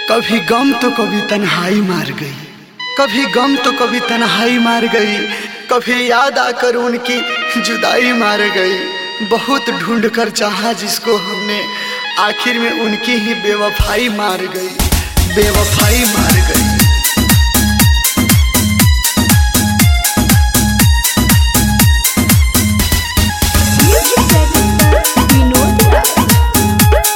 कभी गम तो कभी तन्हाई मार गई कभी गम तो कभी तन्हाई मार गई कभी याद आकर उनकी जुदाई मार गई बहुत ढूंढ कर चाहा जिसको हमने आखिर में उनकी ही बेवफाई मार गई बेवफाई मार गई Music director Vinod Rao.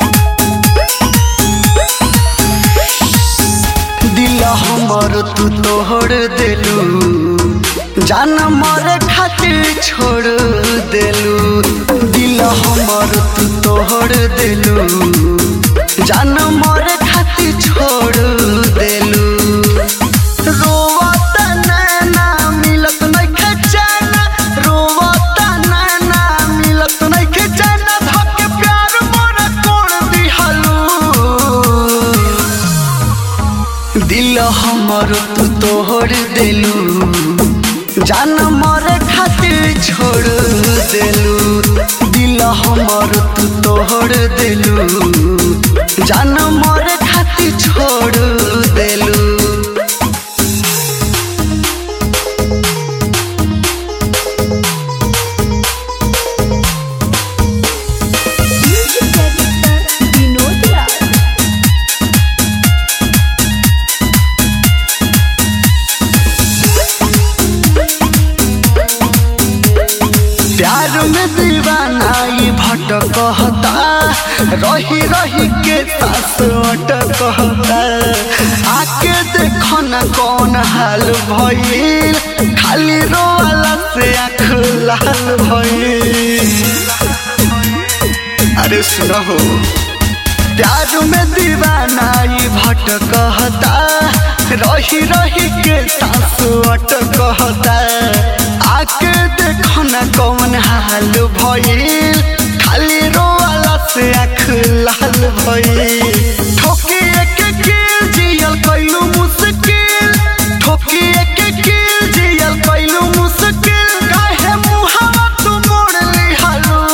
दिल हमर तू तोड़ देलू जान मर खातिर छोड़ देलू दिल हमर तू तोड़ देलू जान मर खातिर छोड़ देलू रोवत नैना मिलत नइखे चैन रोवत नैना मिलत नइखे चैन धके प्यार मोर कोड़ दिहलू दिल हमर तू तोड़ देलू जान मर खातिर छोड़ देलू दिल हमर तू तोड़ देलू जान मर खातिर छोड़ देलू Music director Vinod Rao. प्यार में दीवाना ई भटकता रही रही के सास अटकता आके देखो न कौन हाल भइल खाली रोवाला से आँख लाल भइल अरे सुनो प्यार में दीवाना ई भटकता रही रही के सास अटकता आके देखो न कौन हाल भइल खाली रोवाला से आँख लाल भइल ठोकी एक किल जियल कैलू मुश्किल ठोकी एक किल जियल कैलू मुश्किल काहे मुहावा तू मोड़ लिहालू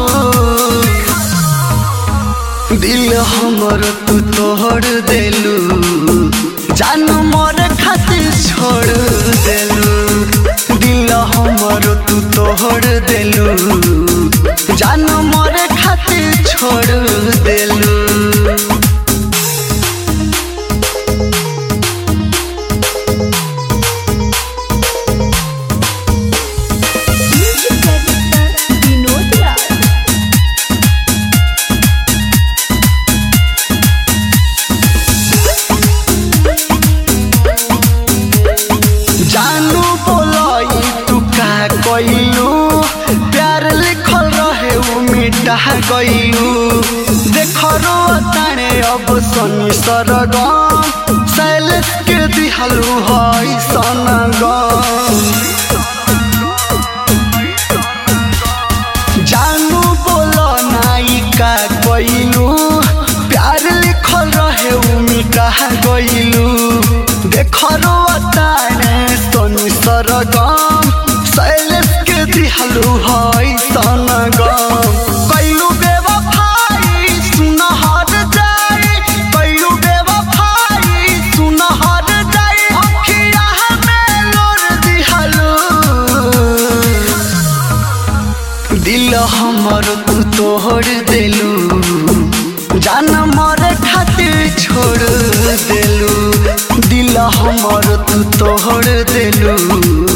दिल हमर तू तोड़ देलू जान मोर खातिर छोड़ देलू दिल हमर तू तोड़ देलू जान मोर खातिर छोड़ देलू Music director Vinod Rao. जानू बोलाई तू का कइलू प्यार लिखल रहे उ मिटा गइलू देख रो ताने अब सनी सरगम सैलेश के दिहलू हई सनगम जानू बोलो नायिका कइलू प्यार लिखल रहे उ मिटा गइलू देख रो ताने सोनी सरगम शैलेश के दिहलू हई सनगम कइलू बेवफाई सुनहर जाई कइलू बेवफाई सुनहर जाई अखिया में लोर दिहलू दिल हमर तू तोड़ देलू जान मर खातिर छोड़ देलू दिल हमर तू तोड़ देलू